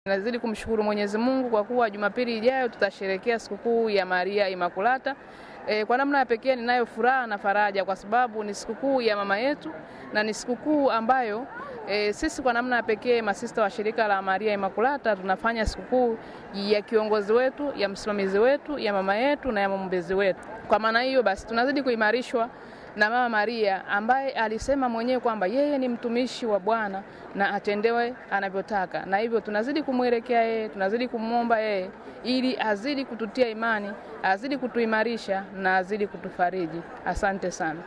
Nazidi kumshukuru Mwenyezi Mungu kwa kuwa Jumapili ijayo tutasherehekea sikukuu ya Maria Imakulata. E, kwa namna ya pekee ninayo furaha na faraja kwa sababu ni sikukuu ya mama yetu na ni sikukuu ambayo e, sisi kwa namna ya pekee masista wa shirika la Maria Imakulata tunafanya sikukuu ya kiongozi wetu, ya msimamizi wetu, ya mama yetu na ya mwombezi wetu. Kwa maana hiyo basi tunazidi kuimarishwa na Mama Maria ambaye alisema mwenyewe kwamba yeye ni mtumishi wa Bwana na atendewe anavyotaka, na hivyo tunazidi kumwelekea yeye, tunazidi kumwomba yeye ili azidi kututia imani, azidi kutuimarisha na azidi kutufariji. Asante sana.